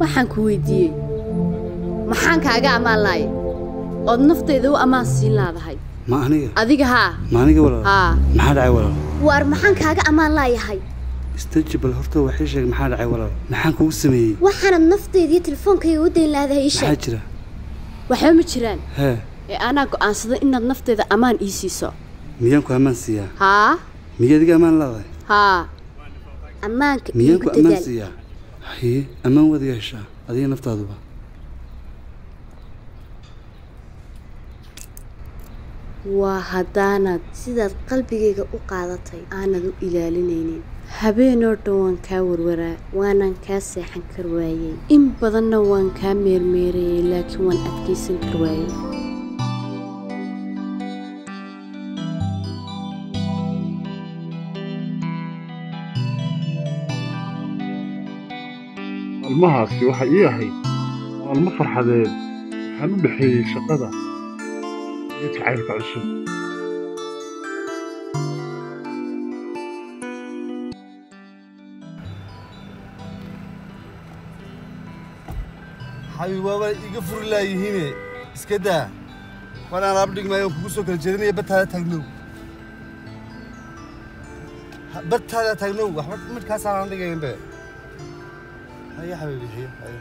waxaan ku weydiiyey maxaan kaaga ammaan lahay ood naftayda u ammaan siin laadahay ma aniga adiga haa ma aniga walaal haa maxaa dhacay walaal waar maxaan kaaga ammaan laayahay istaji bal horta waxii sheeg maxaa dhacay walaal maxaan kugu sameeyey waxaanad naftayda iyo telefoonkayga u dayn laadahay ii maxaa sheeg jira waxba ma jiraan hee ee anaa go'aansaday inaad naftayda ammaan ii siiso miyaan ku ammaan siiyaa haa miya adiga ammaan leedahay haa ammaanka miyaan iigu ku ammaan dadaal siiyaa haye ammaan waad iga heshaa adiga naftaaduba waa haddaanaad sidaad qalbigayga u qaadatay aanad u ilaalinaynin habeenoo dhan waan kaa warwaraa waanaan kaa seexan kar waayey in badanna waan kaa meermeerayay laakiin waan adkaysan kar waayey maalmahaasi waxa ii ahayd maalmo farxadeed waxaan u dhexeeyey shaqada iyo jacaylka cusub xabiib waaba iga furi laayihiine iska daa wanaan alaab dhigmaayo kugu soo kala jeedinaya badtaada taagnow Ha- badtaada taagnow waxba midkaasaan aan dhigaynbe haye xabiibi haye haye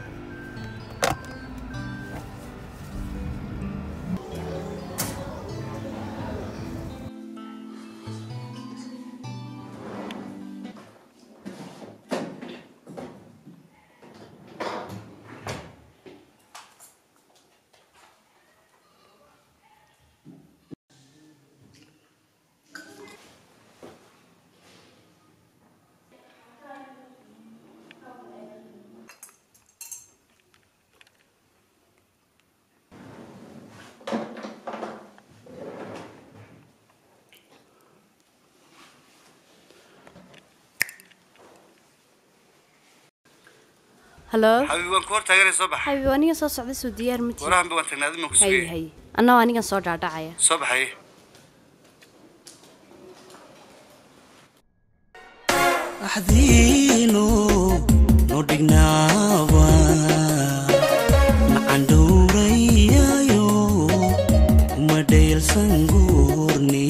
halo xabiib waan ku hor taaganay soo bax xabiib aniga soo socda soo diyaar ma tihi warahanba waan tagnaa adimaan ku haye sugayay haye annagoo anigan soo dhaadhacaya soo baxaye axdiino noo dhignaaba nacan dhowrayayo uma dhayalsan goorni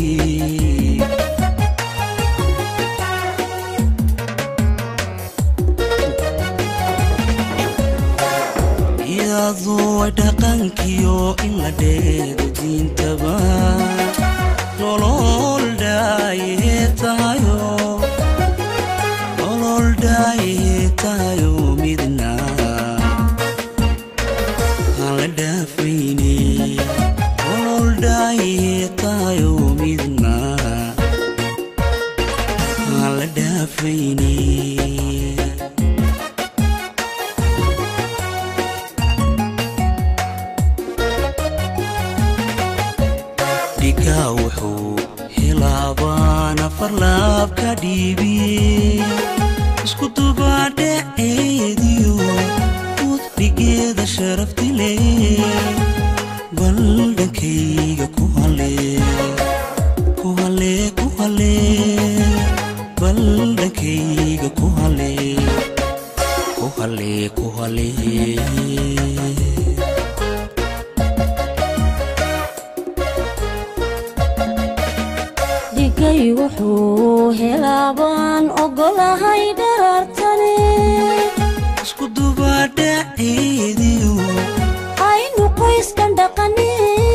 iyadoo ay dhaqankiyo in la dheego diintaba nolol dhaaye tahayo nolol dhaaye tahayo midna aan la dhaafayne nolol dhaaye tahayo midna aan la dhaafayne dhiga wuxuu hilaabaan afar laab ka dhiibiye isku dubaadhaceediyo udhigeeda sharafti leh bal dhankayga ku hale ku hale ku hale bal dhankayga ku hale ku hale ku hale dhigay wuxuu helaabaan ogolahay dharartane isku dubaadhaceediyo aynu qoyskan dhaqane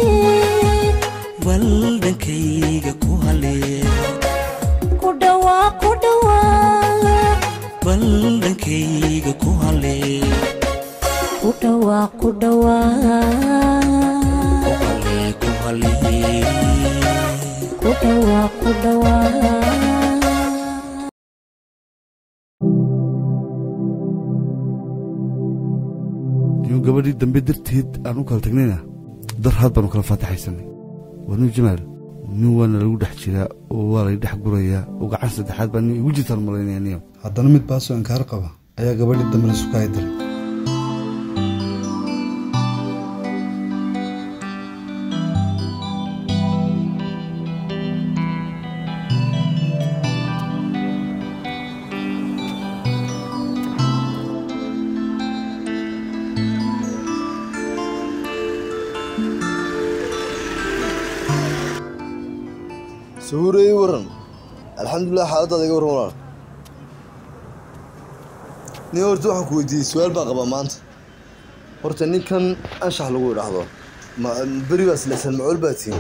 bal dhankayga ku hale ku dhawaa ku dhawaa bal dhankayga ku hale ku dhawaa ku dhawaa hale ku hale ku dhawaa ku dhawaa inuu gabadhii dambe darteed aan u kala tagnayna dar had baanu kala faataxaysanay waa nin jamaal nin waana lagu dhex jiraa oo waa lay dhex gurayaa oo gacan saddexaad baa nin igu jirtaan malaynaya niyo haddana mid baasoo inkaar qaba ayaa gabadhii dambe la sukaaya diray sawire ii waran alxamdulilah xaaladaada iga warran walaal nin horta waxaan ku weydiiyey su-aal baan qabaa maanta horta ninkan anshax lagu idhaahdo ma beri baas lesan macool baa tihin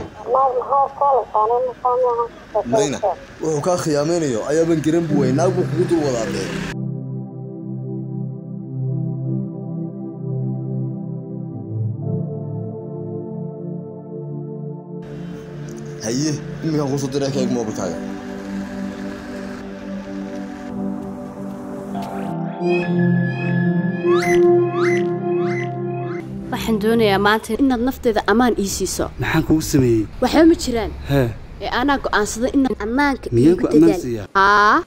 mayna wuxuu kaa khiyaamaynayo ayaaban garan bu wey naag buu kugu dul wadaadee haye iminkaan kusoo diray ka eeg moobilkaaga waxaan doonayaa maanta inaad nafteeda ammaan ii siiso maxaan kugu sameeyey waxba ma jiraan hee ee anaa go'aansaday inaan ammaanka Miyaan iigu ku ammaan dadaal siiyaa? haa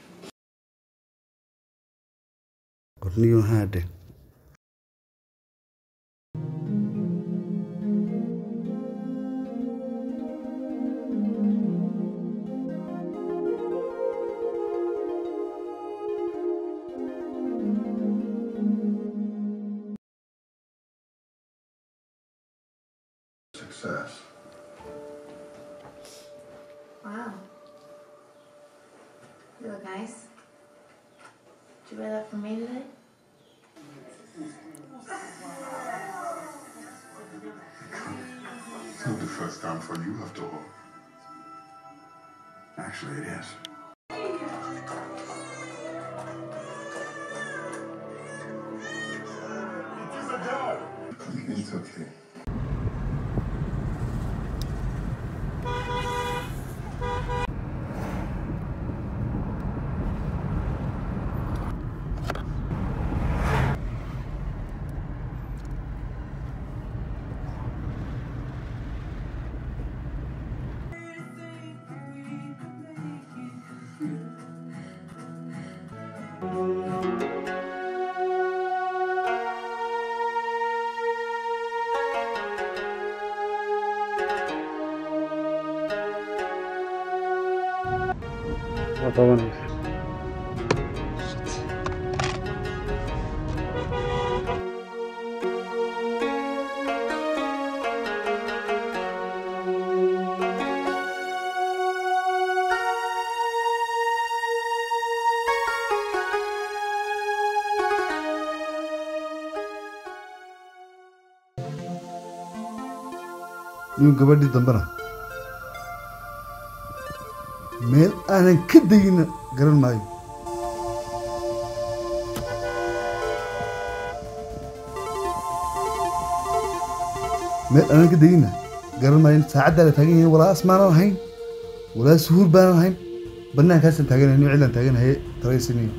qorniyo haadhe Success. Wow. You look nice. Did you wear that for me today? It's not the first time for you, after all. Actually, it is. It's okay. waa qabanaysa nin gabadhii dambena meel aanan ka degina garan maayo meel aanan ka degina garan maayo saacaddaa la taagan yahay walaa asmaanan ahayn walaa suhuur baanan ahayn banaankaasaan taaganahay nin cilaan taaganahay talaysaniyo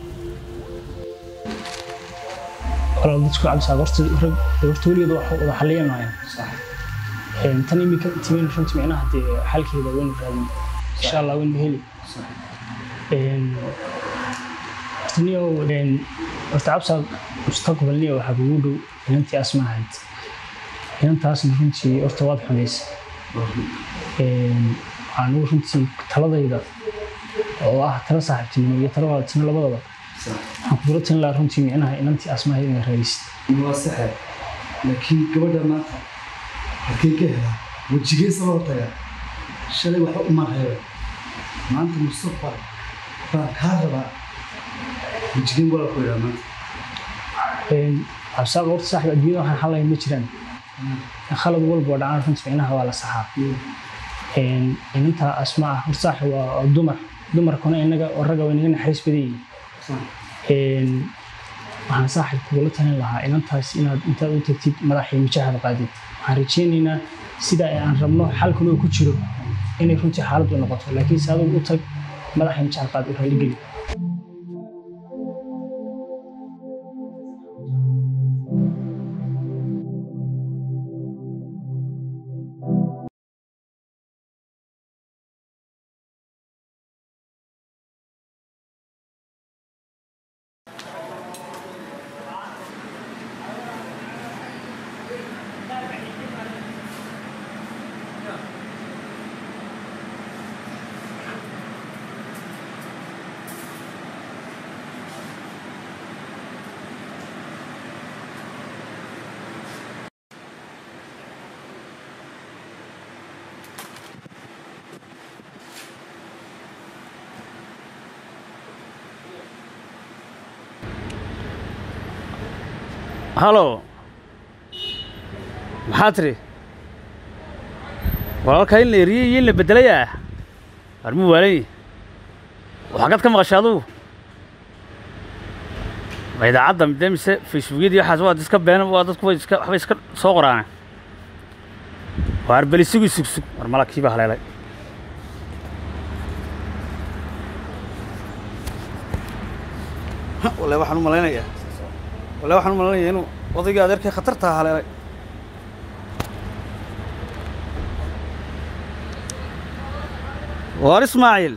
walaal dadku cabsaa horta rag horta weligeed wax wada xalliya maayo Een, tan iminka timin runtii micnaha dee xalkeeda waynu raadin insha allah waynu heli Een, horta niyow een, horta cabsaa mustaqbal niyow waxaa kugu dhow inantii asma ahayd inantaasna runtii horta waad xumaysa Een, waxaan ugu runtii taladayda oo ah tala saaxiibtinimo iyo tala wadaadtinimo labadaba waxaan kugula talin lahaa runtii micnaha inantii asma ahayd inaad raadisid waa saxe laakiin gabadha maanta halkeen ka helaa wejigeesa loo tagaa shalay waxba uma reebe maanta mustaqbal baan kaa rabaa wejigeen walaa ku idhaa maanta cabsaaq horta saaxib adduunyada waxaan xalayn ma jiraan khalad walba oo dhacaan runtii micnaha waa la saxaa Een, inanta asma ah horta saaxib waa waa dumar dumarkuna inaga oo ragga waa inaga naxariis badan yihiin Een, waxaan saaxib kugula talin lahaa inantaas inaad intaad u tagtid madaxii mijahada qaadid waxaan rajaynaynaa sida aan rabno xalkuna uu ku jiro inay runtii xaaladdu noqoto laakiin se adigu u tag madaxii mijahada qaad u raaligeli halo maxaa tiri walaalkaa in la eriyey iyo in la beddelayaa armuu waalanyi waxaagad ka maqashay adugu ma idaacadda midee mise facebookyada iyo waxaas waad iska been waa dadku way iska waxbay iska soo qoraane waa arbelisigu sugsug war malakii baa haleelay wallahi waxaan u malaynayaa wallahi waxaan u malaynayaa inuu odayga adeerkay khatartaa haleelay waar ismaaciil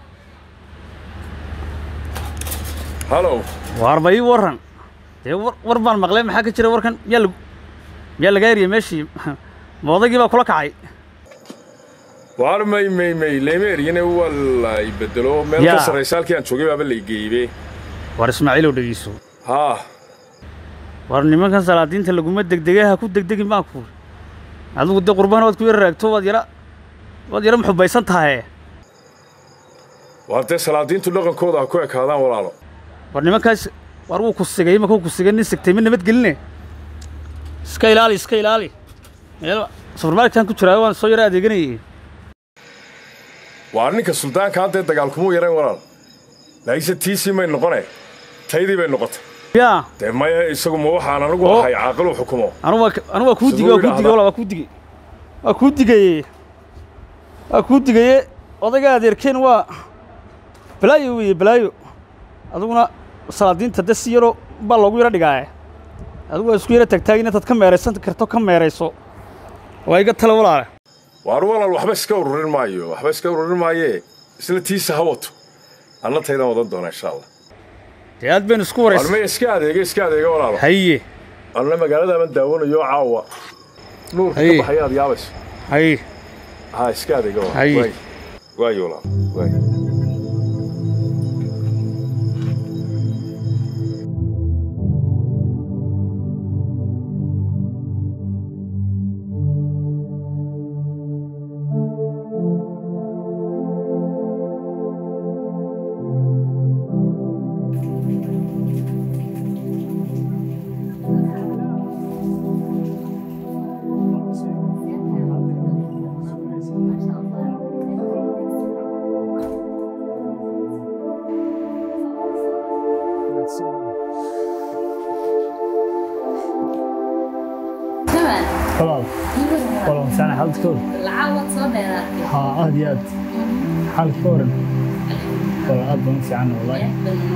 halow waarba ii warran dee war war baan maqlay maxaa ka jira warkan miyaa lagu miyaa lagaa eriyey meeshii ma odaygii baa kula kacay waar may may may lama eryane waa la bedelo meel ka Yaa. sarraysa halkii aan joogay baaba la geeybe waar ismaaciilow dhegeyso haa war nimankan salaadiinta laguma degdegay ha ku degdegin baan ku adigu dee qurbaan waad ku yara raagto waad yara waad yara muxubaysan tahay waar dee salaadiintu dhaqankooda ha ku ekaadaan walaalo war nimankaas war wuu ku sigay imanka wuu ku sigay nin sigtay ma nabadgeline iska ilaali iska ilaali meel subarmarketan ku jiraa waan soo yara adeeganayay waar ninka suldaanka haddee dagaalkumuu yarayn walaal laakiinse tiisii may noqone taydii bay noqotay yaa dee maya isagu ma waxaan anigu Oo. ahay caaqil u xukumo anu waa anu waa kuu digay waa kuu digay wala waa kuu digay waa kuu digaye waa kuu digaye odayga adeerkeen waa balaayo weeye balaayo adiguna salaadiinta de si yaroo baa loogu yaro dhigaaye adigu waa isku yaro taagtaagin intaad ka meeraysan karto ka meerayso waa iga tale walaale waar walaal waxba iska ururin maayo waxba iska ururin maayee isla tiisa ha wato anna taydaan wadan doona insha allah dee aad baynu isku waar waraysa maya iska adeega iska adeega walaalo haye anna magaaladaaban daawanayo caawa nuurka ka Haye. baxaya aad yaabayso haye ha iska adeega walaal Haye. waay waayo walaal waay walaal walaal fiican xaalad ka waran lacag soo dheeraatay haa aad iyo aad xaalad ka waran walaal aad baan u fiican wallahi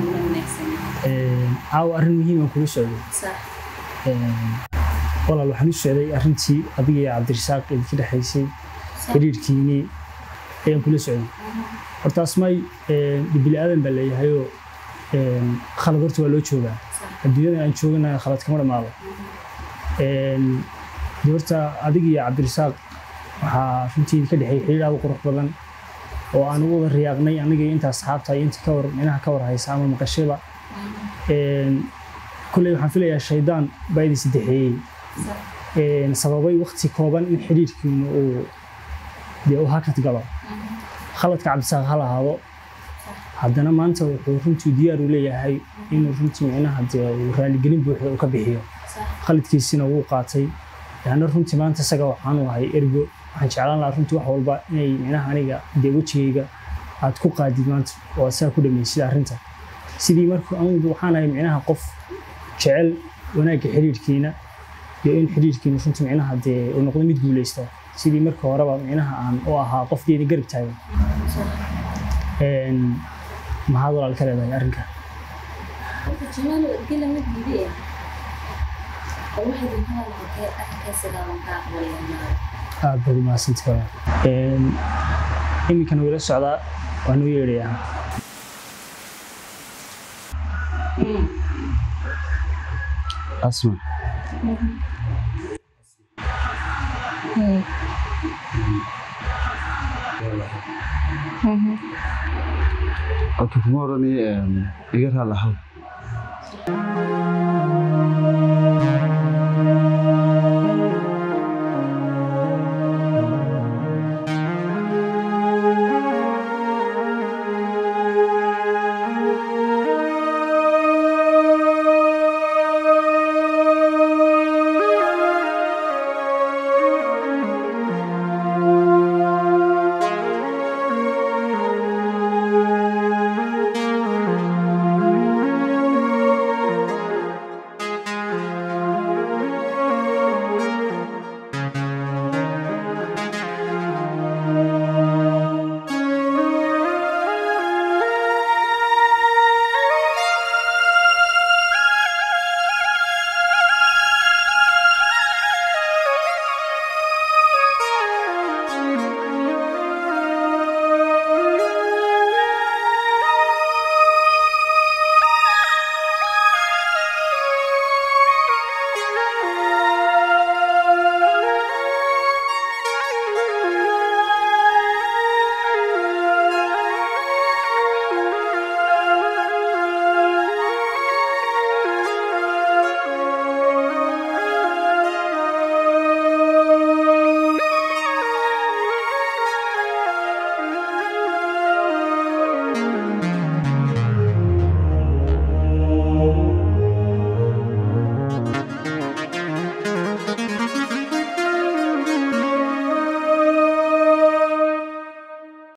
Een, caawa arrin muhiim aan kugu socday Een, walaal waxaan u socday arrintii adiga iyo cabdirasaaq idinka dhexaysay xiriirkiinii ayaan kula socday horta asmaay bini aadan baa leeyahayoo een, khalad horta waa loo joogaa adduunyada aan joogana khalad kama dhammaado Een, dee horta adiga iyo cabdirasaaq waxaa runtii ka dhexeeyay xiriir aad u qurux badan oo aan ugu wada riyaaqnay aniga iyo inta asxaabta iyo inta ka war minaha ka war haysa ama maqashaba Een, kulley waxaan filayaa shaydaan baa idin saddexeeyey Een, sababay waqti kooban in xiriirkiinu uu dee uu hakad galo khaladka cabdisaaq ha lahaado haddana maanta wuxuu runtii diyaar u leeyahay inuu runtii micnaha dee uu raaligelin buuxda uu ka bixiyo khaladkiisina wuu qaatay yaana runtii maanta isaga waxaan u ahay ergo waxaan jeclaan lahaa runtii wax walba inay micnaha aniga dee wejigayga aad ku qaadid maanta oo aad saa ku dhamaysid arrinta sidii marka anigu waxaan ahay micnaha qof jecel wanaagga xiriirkiina iyo in xiriirkiina runtii micnaha dee uu noqdo mid guuleysta sidii marka horeba micnaha aan u ahaa qofkeeda garab taagan Een, maxaad walaal ka leedahay arrinka jamaal ergela ma diiday oo waxay dintaa lacagee arrinkaa sagaaban kaa aqbalaya aad baad umahadsantay walaal Een, iminkana wila socdaa waan u yeedhayaa asma Oke, kuma oranayo iga raali lahaw